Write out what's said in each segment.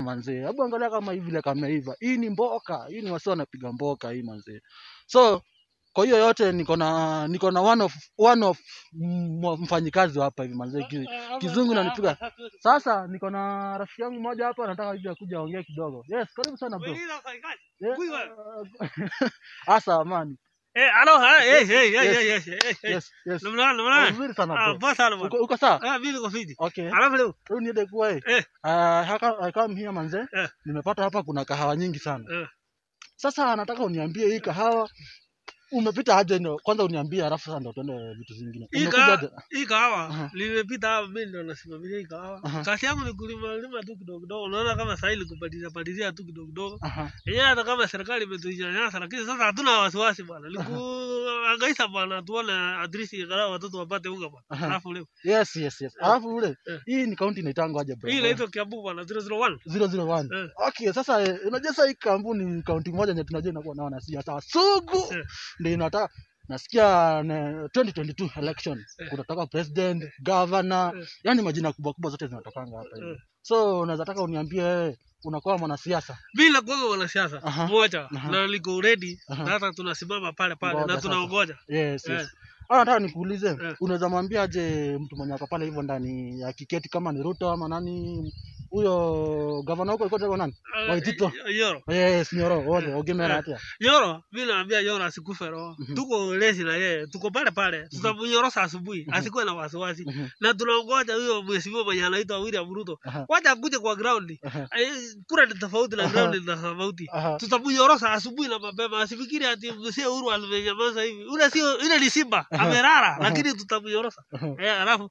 manzee. Hebu angalia kama hivi vile kameiva. Hii ni mboka. Hii ni wasi wanapiga mboka hii manzee. So kwa hiyo yote niko na niko na one of one of m- mfanyikazi wa hapa hivi manzee. Ki- Kizungu nanipiga. Sasa niko na rafiki yangu mmoja hapa anataka hivi akuja aongee kidogo. Yes, karibu sana bro. Yeah, Huyu uh, Asa amani. Eh, alo, ha, eh, eh, eh, Yes. eh, eh, eh, eh. Yes, yes. Namna gani, namna Oh, gani? Vizuri sana Ah, bro. poa sana bwana. Uko uko sawa? Ah, mimi niko fiti. Okay. Alafu leo, Huyu ni ile kuwa eh. eh, Uh, haka, I come here manze. Eh. Nimepata hapa kuna kahawa nyingi sana. eh. Sasa nataka uniambie hii kahawa umepita aje ndio kwanza uniambie alafu sasa ndio tuende vitu zingine. Hii Umekuja kahawa- aje? hii kahawa Aha. limepita hapa, mimi ndo nasimamia hii kahawa. Aha. Kazi yangu ni kulima lima tu kidogo kidogo. Unaona kama sasa ili kupalilia palilia tu kidogo kidogo. Aha. Yenyewe hata kama serikali imetunyanyasa, lakini sasa hatuna wasiwasi bwana. Ni kuhangaisha bwana, tuone at least angalau watoto wapate unga bwana. Aha. Alafu leo Yes, yes, yes. Eh. Alafu ule Eh. hii ni kaunti inaitangwa aje bro? hii inaitwa Kiambu bwana 001. 001. Eh. Okay, sasa eh, unajua sasa hii kampuni ni kaunti moja yenye tunajua inakuwa na wanasiasa sugu. Eh. Ndio inataka nasikia na 2022 election Eh. kunatoka president, governor, Eh. yani majina kubwa kubwa zote zinatokanga hapa hivi. Eh. So unaweza taka uniambie wewe unakuwa mwanasiasa. bila kuwaga wanasiasa Aha. moja Aha. na liko ready Aha. na hata tunasimama pale pale Ngoja na sasa. tunaongoja Yes, Eh. yes. Ah, nataka nikuulize, Eh. unaweza mwambia aje mtu mwenye ako pale hivyo ndani ya kiketi kama ni Ruto ama nani huyo gavana huko alikuwa anaitwa nani? Ah, Waitito. Yoro Yes, Nyoro, ole, ogemera Eh. atia. Yoro mimi naambia Yoro asikufe roho Mhm. tuko lesi na yeye tuko pale pale tutamnyorosa asubuhi Mhm. asikuwe na wasiwasi Mhm. na tunaongoja huyo mheshimiwa mwenye anaitwa William Ruto Aha. wacha akuje kwa ground Aha. Eh, kura ni tofauti na Aha. ground ni tofauti Aha. tutamnyorosa asubuhi na mapema asifikiri ati mzee Uhuru amenyamaza hivi ule sio ile ni simba Aha. amerara Aha. lakini tutamnyorosa Aha. eh alafu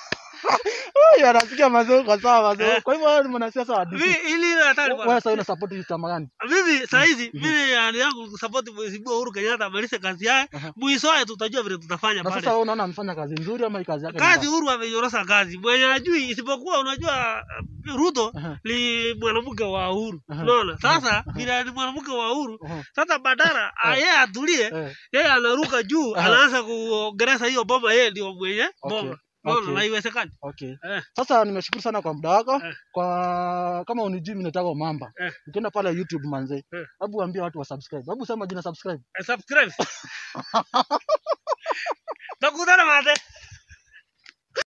Ai, anasikia mazuri kwa sawa mazuri. Eh. Kwa hivyo wewe ni mwanasiasa wa mimi DC. ili ile hatari Wewe bwana sasa una support chama gani? mimi saa hizi Mhm. mimi hali yangu kusapoti mheshimiwa Uhuru Kenyatta amalize kazi yake Aha. mwishowe tutajua vile tutafanya Na sasa pale wewe unaona amefanya kazi nzuri ama hii kazi yake? ni kazi mbaya? Uhuru amenyorosa kazi mwenye ajui isipokuwa unajua uh, Ruto Aha. ni mwanamke wa Uhuru Aha. unaona sasa Aha. vile ni mwanamke wa Uhuru Aha. sasa badala ah, yeye atulie Eh. yeye anaruka juu Aha. anaanza kuongeleza hiyo boma yeye ndio mwenye Okay. boma unaona Okay. na haiwezekani Okay. eh Sasa nimeshukuru sana kwa muda wako. Eh. Kwa kama unijui mimi naitwa Mamba. Eh. Ukienda pale YouTube manze. Eh. Hebu ambia watu wa subscribe. Hebu sema jina subscribe. eh, subscribe takutana mate